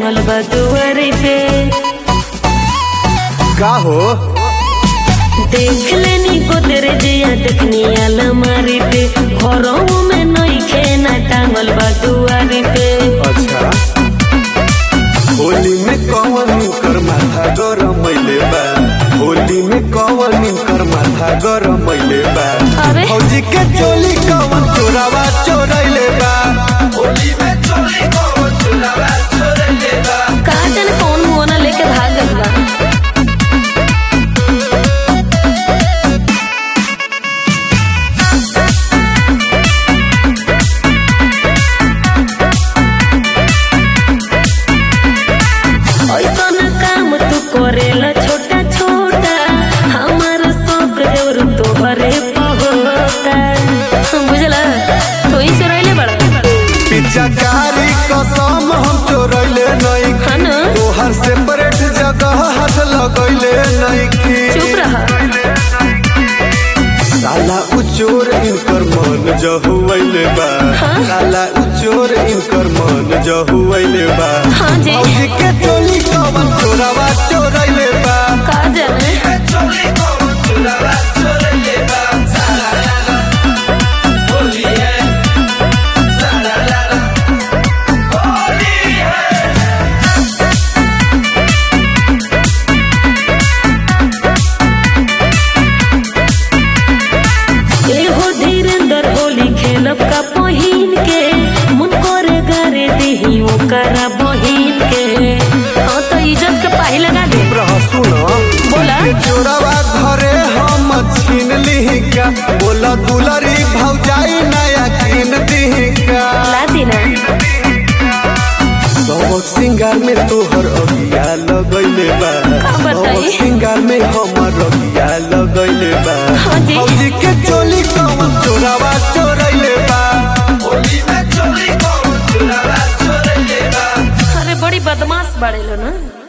टांगल बा दुआरे पे का हो देख लेनी को तेरे जिया देखनी अलमारी पे घरों में नई खेना टांगल बा दुआरे पे अच्छा होली में कौन कर माथा गरम मैले बा होली में कौन कर माथा गरम मैले बा अरे। फौजी के चोली कौन चोरावा चोरैले बा होली में चोली कौन चोरावा चोरैले बा का जाने कौन मुआना लेके भाग गइल बा ऐसन काम तू करेला छोटा छोटा हमार सब देवर तोहरे पहोता बुझला तू ही चोरैले बड़ा पिचकारी कसम हम चोरैले नहीं हाँ न तोहर सेपरेट जगह हाथ लगैले नहीं चुप रहा साला उचोर इनकर मन जहुवैले बा हाँ? साला उचोर इनकर मन जहुवैले बा हाँ जी। भौजी के चोली कवन चोरावा चोरैले बा का जाने चोली कवन चोरावा चोरैले बा साला लाला होली है साला लाला होली है एहो धीरेंद्र होली खेलब का पहिन के मुन करे गारे देही ओकरा बहिन के हाँ तो इज्जत के पाही लगा दे रह सुन बोला। के चोरावा घरे हम छीन लिही का बोला दुलरी भौजाई नया कीन दिही का ला देना सबक सिंगार में तोहर अगिया लगैले बा का बताई? सबक सिंगार में हमर अगिया लगैले बा हाँ जी। भौजी के चोली कौन चोरावा चोरैले बा होली में चोली कौन चोरावा चोरैले बा अरे बड़ी बदमाश बड़े लो ना